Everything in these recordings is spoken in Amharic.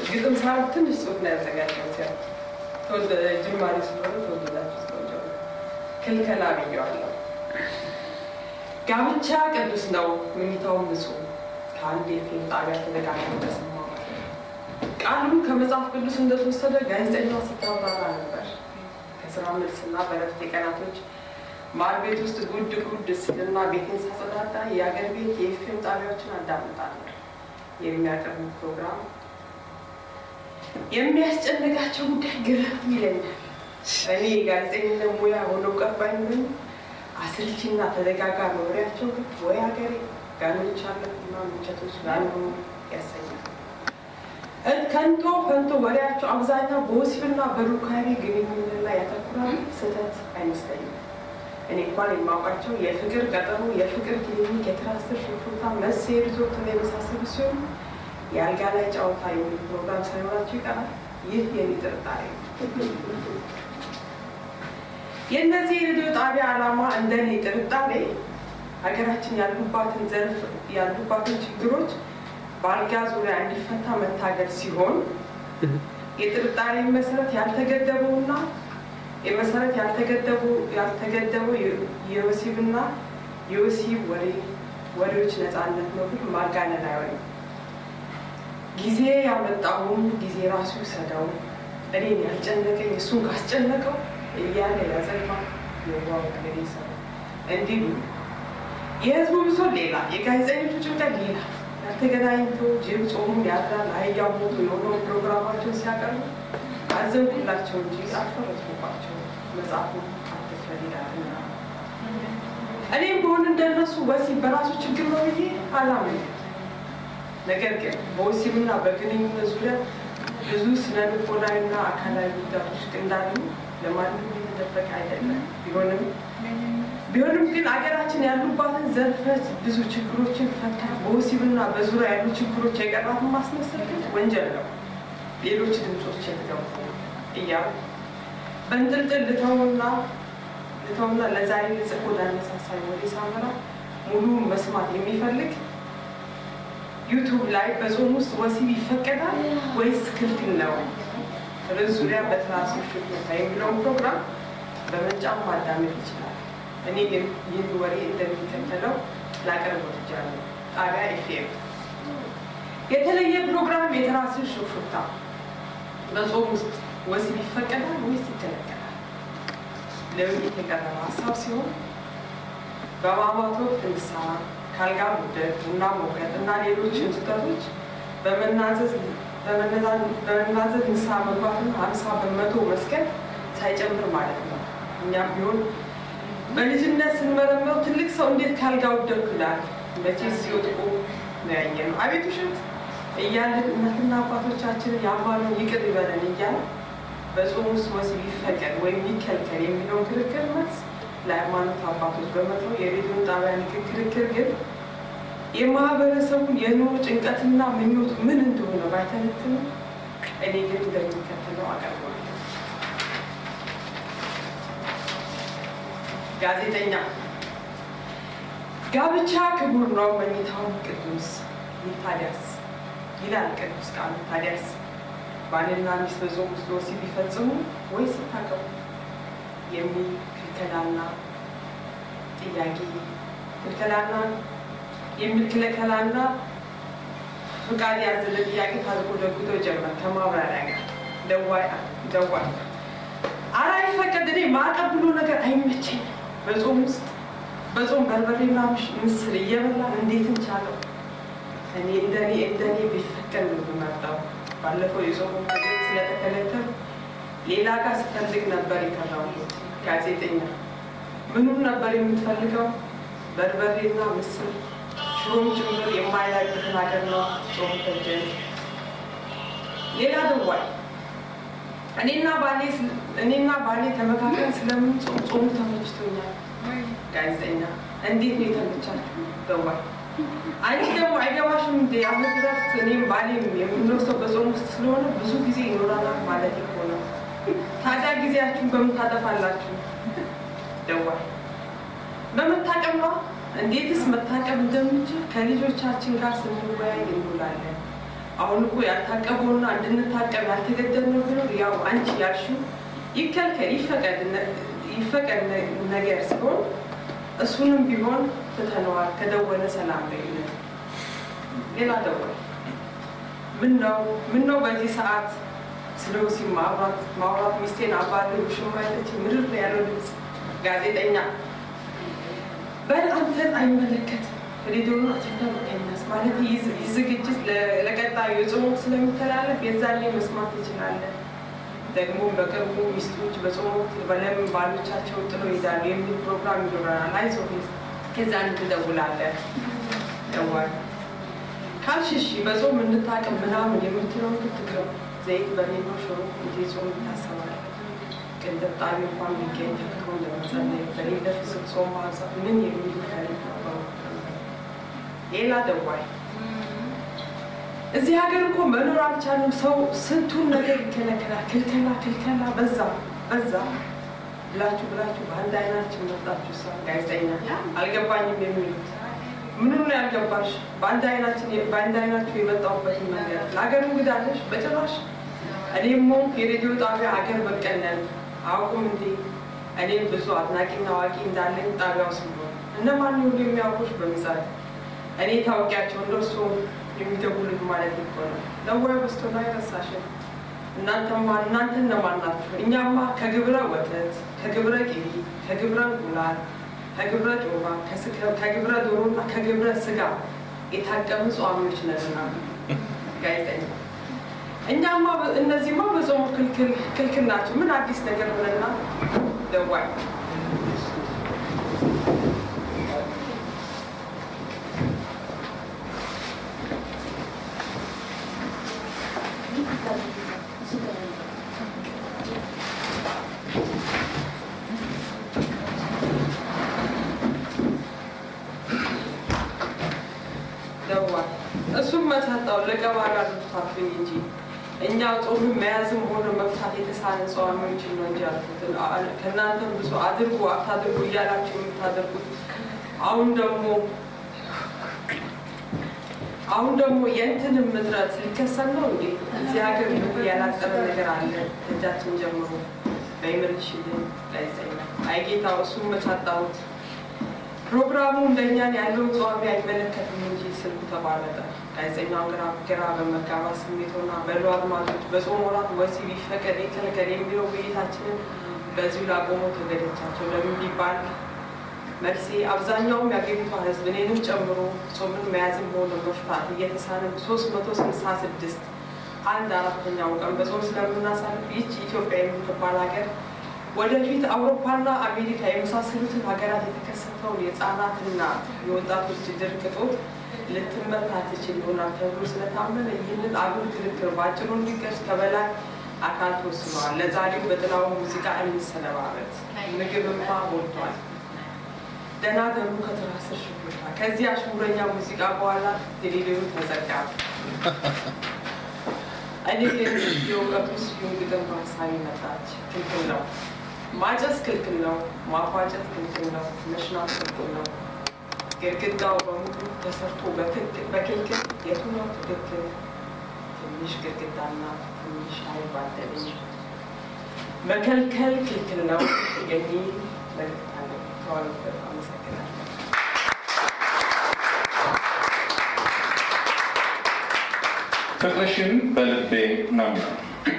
ግጥም ሳይሆን ትንሽ ጽሑፍ ነው ያዘጋጀሁት። ያው ተወልደ ጅማሬ ስለሆነ ተወልዳችሁ ስለሆነ ክልከላ ብየዋለሁ። ጋብቻ ቅዱስ ነው፣ መኝታውም ንጹሕ ከአንድ የፊልም ጣቢያ ተደጋግሞ ተሰማሁ። ቃሉ ከመጽሐፍ ቅዱስ እንደተወሰደ ጋዜጠኛዋ ስታብራራ ነበር። ከስራ መልስና በረፍት ቀናቶች ማር ቤት ውስጥ ጉድ ጉድ ስልና ቤቴን ሳጸዳዳ የአገር ቤት የኤፍኤም ጣቢያዎችን አዳምጣለሁ። የሚያቀርቡ ፕሮግራም የሚያስጨንቃቸው ጉዳይ ግርም ይለኛል። እኔ የጋዜጠኝነት ሙያ ሆነው ቀባኝ ግን አሰልቺና ተደጋጋሚ ወሬያቸው ግን ወይ ሀገሬ ጋኖች አለና ምንቸቶች ጋኖ ያሰኛል። ከንቶ ፈንቶ ወሬያቸው አብዛኛው በወሲብና በሩካቤ ግንኙነት ላይ ያተኩራል። ስህተት አይመስለኝም። እኔ እንኳን የማውቃቸው የፍቅር ቀጠሮ፣ የፍቅር ክሊኒክ፣ የትራንስፈር ሹፍርታ፣ መሴ ሪዞርት እና የመሳሰሉ ሲሆን የአልጋ ላይ ጨዋታ የሚል ፕሮግራም ሳይኖራቸው ይቀራል። ይህ የኔ ጥርጣሬ ነው። የእነዚህ የሬዲዮ ጣቢያ ዓላማ እንደኔ ጥርጣሬ ሀገራችን ያሉባትን ዘርፍ ያሉባትን ችግሮች በአልጋ ዙሪያ እንዲፈታ መታገል ሲሆን የጥርጣሬ መሰረት ያልተገደበውና የመሰረት ያልተገደበው ያልተገደበው የወሲብና የወሲብ ወሬ ወሬዎች ነፃነት ነው ግን ማጋነን አይሆንም። ጊዜ ያመጣውን ጊዜ ራሱ ይሰደው፣ እኔን ያልጨነቀኝ እሱን ካስጨነቀው እያለ ያዘማ የዋው ገዴ ሰው እንዲሉ የህዝቡ ብሶት ሌላ፣ የጋዜጠኞቹ ጭንቀት ሌላ። ያልተገናኝቶ ጅብ ጾሙን ያድራል አህያው ሞቶ የሆነውን ፕሮግራማቸውን ሲያቀርቡ አዘንኩላቸው እንጂ አልፈረድኩባቸው። መጽሐፉ አትፍረድ ይላልና እኔም በሆን እንደነሱ ወሲብ በራሱ ችግር ነው ብዬ አላምንም። ነገር ግን በወሲብና በግንኙነት ዙሪያ ብዙ ስነ ልቦናዊና አካላዊ ጉዳቶች እንዳሉ ለማንም የተደበቀ አይደለም። ቢሆንም ቢሆንም ግን አገራችን ያሉባትን ዘርፈ ብዙ ችግሮችን ፈታ በወሲብና በዙሪያ ያሉ ችግሮች የቀራትን ማስመሰል ግን ወንጀል ነው። ሌሎች ድምፆች የተገቡ እያሉ በንጥልጥል ልተውና ልተውና ለዛሬ ልጽፎ ላነሳሳይ ወደ ሳመራ ሙሉ መስማት የሚፈልግ ዩቱብ ላይ በጾም ውስጥ ወሲብ ይፈቀዳል ወይስ ክልክል ነው? ርዕስ ዙሪያ በትራሱ ሽታ የሚለውን ፕሮግራም በመጫን ማዳመጥ ይችላል። እኔ ግን ይህን ወሬ እንደሚከተለው ላቀርብ ወድጃለሁ። ጣቢያ ኤፍኤም የተለየ ፕሮግራም የትራስን ሹፍታ በጾም ውስጥ ወሲብ ይፈቀዳል ወይስ ይከለከላል? ለውይይት የቀረበ ሀሳብ ሲሆን በማማት ወቅት ንስሐ ካልጋ ሙደት፣ ቡና መውቀጥ እና ሌሎችን ስህተቶች በመናዘዝ በመናዘዝ ንስሐ መግባትና ሀምሳ በመቶ መስገድ ሳይጨምር ማለት ነው። እኛም ቢሆን በልጅነት ስንመረመረው ትልቅ ሰው እንዴት ካልጋ ወደኩ ይላል። መቼስ ሲወጥቁ ነው ያየነው። አቤት ውሸት እያልን እናትና አባቶቻችንን ያማነው ይቅር ይበለን እያለ በጾም ውስጥ ወሲብ ይፈቀድ ወይም ይከልከል የሚለውን ክርክር መልስ ለሃይማኖት አባቶች በመተው የሬዲዮን ጣቢያ ክርክር ግን የማህበረሰቡን የኑሮ ጭንቀትና ምኞቱ ምን እንደሆነ ባይተነትንም እኔ ግን እንደሚከተለው አቀርባለሁ። ጋዜጠኛ ጋብቻ ክቡር ነው፣ መኝታውን ቅዱስ ታዲያስ ይላል ቅዱስ ቃሉ። ታዲያስ ባልና ሚስት በጾም ውስጥ ወሲብ ቢፈጽሙ ወይስ ይታቀቡ የሚል ክልከላና ጥያቄ ክልከላና የሚል ክልከላና ፍቃድ ያዘለ ጥያቄ ታዝጎ ደግቶ ጀመር ከማብራሪያ ጋር ደዋይ ደዋይ አራ ይፈቀድ እኔ ማዕቀብ ብሎ ነገር አይመቸኝም። በጾም ውስጥ በጾም በርበሬና ምስር እየበላን እንዴት እንቻለው? እኔ እንደኔ እንደኔ ቢፈቀድ ነው ብመርጠው። ባለፈው የጾሙ ምግብ ስለተከለከል ሌላ ጋር ስፈልግ ነበር የከራሁት። ጋዜጠኛ ምኑን ነበር የምትፈልገው? በርበሬና ምስር ሽሮም ጭምር የማይላግትን ሀገር ነው ጾም ፈጀን። ሌላ ደዋይ እኔና ባሌ እኔና ባሌ ተመካከል ስለምን ጾም ጾሙ ተመችቶኛል። ጋዜጠኛ እንዴት ነው የተመቻችሁ? ደዋይ አንቺ ደግሞ አይገባሽም እንደ የዓመት እረፍት እኔም ባሌም የምንወስደው በጾም ውስጥ ስለሆነ ብዙ ጊዜ ይኖራናል ማለት እኮ ነው። ታዲያ ጊዜያችሁን በምን ታጠፋላችሁ? ደዋይ በመታቀብ ነው። እንዴትስ መታቀብ እንደምንችል ከልጆቻችን ጋር ስንወያይ እንውላለን። አሁን እኮ ያልታቀበውና እንድንታቀብ ያልተገደድነው ብሎ ያው አንቺ ያልሽው ይከልከል ይፈቀድ ይፈቀድ ነገር ሲሆን እሱንም ቢሆን ትተነዋል። ከደወለ ሰላም በይነት ሌላ ደወል ምን ነው ምን ነው በዚህ ሰዓት ስለ ወሲብ ማውራት ማውራት ሚስቴን አባል ሽማ ያለች ምድር ላይ ያለው ድምፅ ጋዜጠኛ በል አንተን አይመለከትም ሬዲዮን አትንታ መቀነስ ማለት ይህ ዝግጅት ለቀጣዩ የጾሙ ስለሚተላለፍ የዛኔ መስማት ትችላለን። ደግሞ በቅርቡ ሚስቶች በጾም ወቅት በለምን ባሎቻቸውን ጥሎ ይሄዳሉ የሚል ፕሮግራም ይኖረናል። አይዞህ ከዛን ትደውላለህ ደዋል ካልሽሽ በጾም እንታቅም ምናምን የምትለው ትቅርብ ዘይት በሌሎ ሽሮ እንጂ ጾም ይታሰባል። ቅንጥብጣቢ እንኳን ቢገኝ ተክቶ እንደመጸለይ በሌለ ፍስክ ጾም ማብዛት ምን የሚሉ ታሪክ ነበሩ። ሌላ ደዋይ እዚህ ሀገር እኮ መኖር አልቻሉም። ሰው ስንቱን ነገር ይከለከላል። ክልከላ ክልከላ በዛ በዛ ብላችሁ ብላችሁ በአንድ አይናችን መጣችሁ። ሳ ጋዜጠኛ አልገባኝም የሚሉት ምንም ነው ያልገባሽ? በአንድ አይናችን በአንድ አይናችሁ የመጣሁበትን መንገድ ለሀገር እንግዳለሽ በጭራሽ። እኔም ሆንኩ የሬዲዮ ጣቢያ ሀገር በቀል ነን አውቁም እንዴ? እኔም ብዙ አድናቂና አዋቂ እንዳለኝ ጣቢያው ስሎ እነማን ሁሉ የሚያውቁሽ በብዛት እኔ ታውቂያቸው እንደሱ የሚደውሉት ማለት እኮ ነው። ለወይ በስቶ ላይ ረሳሽን። እናንተማ እናንተ እነማን ናችሁ? እኛማ ከግብረ ወተት፣ ከግብረ ቅቤ፣ ከግብረ እንቁላል፣ ከግብረ ጮማ፣ ከግብረ ዶሮና ከግብረ ስጋ የታቀሙ ጿሚዎች ነንና ጋዜጠኛ እኛማ እነዚህማ በጾሙ ክልክል ክልክል ናቸው። ምን አዲስ ነገር ሆነና ደዋይ ደዋይ እሱም መሳጣው ለቀባሪ አልብታብኝ እንጂ እኛ ጾምን መያዝም ሆነ መፍታት የተሳነ ጸዋሚዎችን ነው እንጂ ያልኩት ከእናንተም ብዙ አድርጉ አታድርጉ እያላችሁ የምታደርጉት አሁን ደግሞ አሁን ደግሞ የእንትንም ምጥረት ሊከሰል ነው እንዴ? እዚህ ሀገር ያላጠረ ነገር አለ እጃችን ጀምሮ በይመልሽልን ጋዜጠኛ አይጌታው እሱም መቻጣሁት ፕሮግራሙ እንደኛን ያለውን ጸዋሚ አይመለከትም እንጂ ስልኩ ተቋረጠ። ጋዜጠኛው ግራ ግራ በመጋባት ስሜቶና በሉ አድማጮች በጾም ወራት ወሲብ ይፈቀድ ይከልከል የሚለው ውይይታችንን በዚሁ ላቆመው ተገደቻቸው። ለምን ቢባል መልሴ አብዛኛውም የአገሪቷ ሕዝብ እኔንም ጨምሮ ጾምን መያዝም ሆነ መፍታት እየተሳነ ሶስት መቶ ስልሳ ስድስት አንድ አራተኛው ቀን በጾም ስለምናሳልፍ ይህች ኢትዮጵያ የምትባል ሀገር ወደፊት አውሮፓና አሜሪካ የመሳሰሉትን ሀገራት የተከሰተውን የህፃናትና የወጣቶች ድርቅ እጦት ልትመታ ትችል ይሆናል ተብሎ ስለታመነ ይህንን አጉል ክርክር በአጭሩ እንዲቀር ከበላይ አካል ተወስነዋል። ለዛሬው በጥላው ሙዚቃ እንሰነባበት። ምግብማ ሞልቷል። ደህና ደሩ ከትራስር ሽቦታ። ከዚህ አሽሙረኛ ሙዚቃ በኋላ ቴሌቪዥኑ ተዘጋ። እኔ የእውቀቱ ስዩም ግጥም በሀሳቢ መጣች። ክልክል ነው ማጨስ፣ ክልክል ነው ማፏጨት፣ ክልክል ነው መሽናት፣ ክልክል ነው ግድግዳው በሙሉ ተሰርቶ በክልክል የቱ ነው ትክክል? ትንሽ ግድግዳና ትንሽ አይባደልኝ መከልከል ክልክል ነው የሚል መልዕክት አለ። ተዋሉበት። አመሰግናለሁ። ፍቅርሽን በልቤ ነው የሚለው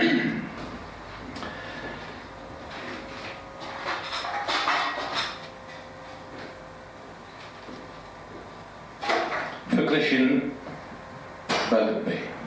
ፍቅርሽን በልቤ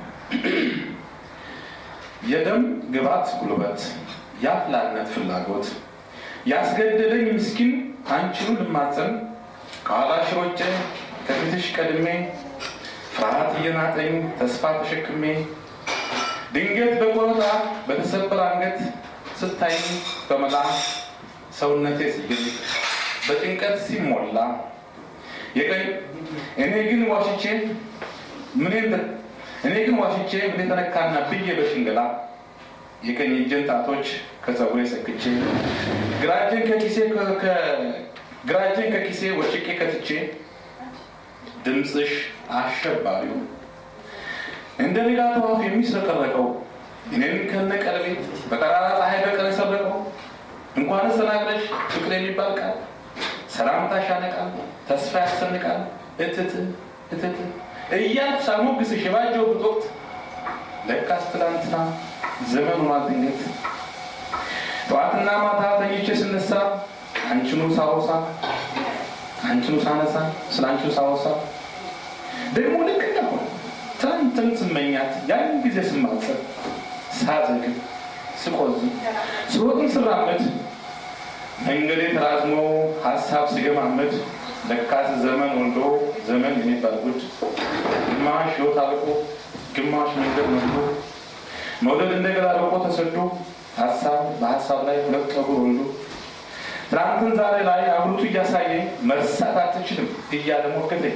የደም ግባት ጉልበት የአፍላነት ፍላጎት ያስገደደኝ ምስኪን አንቺኑ ልማፀን ከኋላሽ ሮጬ ከፊትሽ ቀድሜ ፍርሃት እየናጠኝ ተስፋ ተሸክሜ ድንገት በቆረጣ በተሰበረ አንገት ስታይ በመላ ሰውነቴ ሲግል በጭንቀት ሲሞላ የቀኝ እኔ ግን ዋሽቼ ምን እኔ ግን ዋሽቼ ምን ተነካና ብዬ በሽንገላ የቀኝ እጄን ጣቶች ከፀጉሬ ሰክቼ ግራ እጄን ከኪሴ ግራ እጄን ከኪሴ ወጭቄ ከትቼ ድምፅሽ አሸባሪው እንደ ንጋት ወፍ የሚስረቀረቀው እኔን ከነ ቀለቤ በጠራራ ፀሐይ በቀን የሰረቀው እንኳንስ ተናግረሽ ፍቅር የሚባል ቃል ሰላምታሽ ያነቃል፣ ተስፋ ያሰንቃል። እትት እትት እያልኩ ሳሞግስሽ የባጀሁበት ወቅት ለካስ ትላንትና ዘመን ሆኗል ድንገት ጠዋትና ማታ ተኝቼ ስነሳ አንቺኑ ሳወሳ አንቺኑ ሳነሳ ስለ አንቺኑ ሳወሳ ደግሞ ልክ እንደሆነ ትናንትን ስመኛት ያን ጊዜ ስማጸብ ሳዘግብ ስቆዝም ስሮጥም ስራመድ መንገዴ ተራዝሞ ሀሳብ ስገማመድ ለካስ ዘመን ወልዶ ዘመን የሚባል ጉድ ግማሽ ህይወት አልቆ ግማሽ መንገድ ወልዶ መውደድ እንደገና ርቆ ተሰዶ ሀሳብ በሀሳብ ላይ ሁለት ጠጉር ወልዶ ትናንትን ዛሬ ላይ አብሩቱ እያሳየኝ መርሳት አትችልም እያለ ሞገተኝ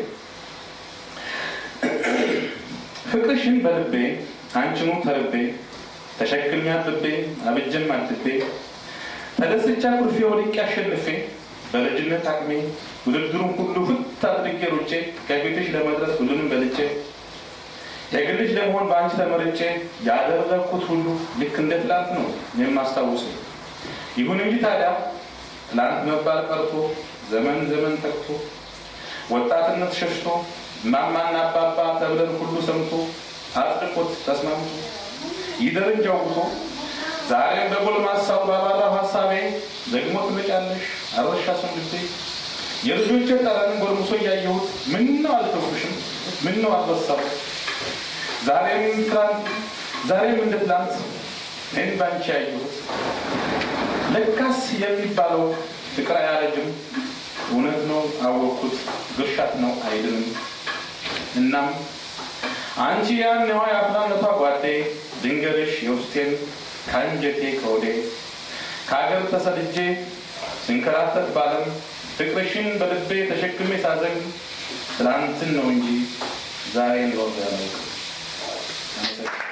ፍቅርሽን በልቤ አንቺኑ ተርቤ ተሸክሜ አጥቤ አብጀም አድቤ ተደስቻ ኩርፌ ወድቄ አሸንፌ በልጅነት አቅሜ ውድድሩን ሁሉ ፍት አድርጌ ሩጬ ከፊትሽ ለመድረስ ሁሉንም በልጬ የግልሽ ለመሆን በአንቺ ተመርጬ ያደረግኩት ሁሉ ልክ እንደ ትላንት ነው የማስታውሰው። ይሁን እንጂ ታዲያ ትላንት መባል ቀርቶ ዘመን ዘመን ተክቶ ወጣትነት ሸሽቶ ማማና አባባ ተብለን ሁሉ ሰምቶ አጽድቆት ተስማምቶ ይደርን ጃውቶ ዛሬም በጎልማሳው ባባራው ሀሳቤ ደግሞ ትመጫለሽ አረሻሱን ልቤ የልጆቼ ጠረን ጎልምሶ እያየሁት ምነው አልተውኩሽም ምነው አልበሳው ዛሬም ትላንት ዛሬም እንደ ትላንት እኔን ባንቺ ያየሁት ለካስ የሚባለው ፍቅር አያረጅም እውነት ነው አወቅኩት ግርሻት ነው አይድንም እናም አንቺ ያኔዋ የአፍላነቷ ጓዴ ድንገርሽ የውስጤን ከአንጀቴ ከወዴ ከሀገር ተሰድጄ ስንከራተት ባለም ፍቅርሽን በልቤ ተሸክሜ ሳዘግም ትላንትን ነው እንጂ ዛሬን ሮዝ ያለው